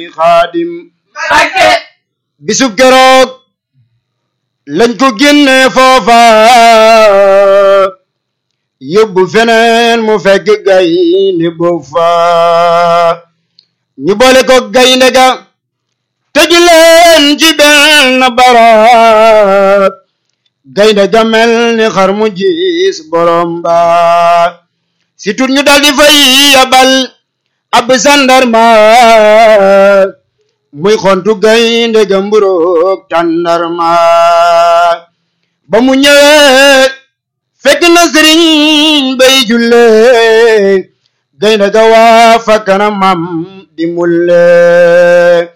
xaadim Mbàkke bisub keroog lañ ko génne foofa yóbbu feneen mu fekk gaynde boobu fa ñu boole ko gaynde ga tëju leen ci benn barab gaynde ga mel ni xar mu gis borom ba si tut ñu daldi fay yabal ab sandarma muy xontu gaynde ga mburoog tàndarma ba mu ñëwee fekk na sëriñ bay julle gaynde ga waa fa kanamam di mulle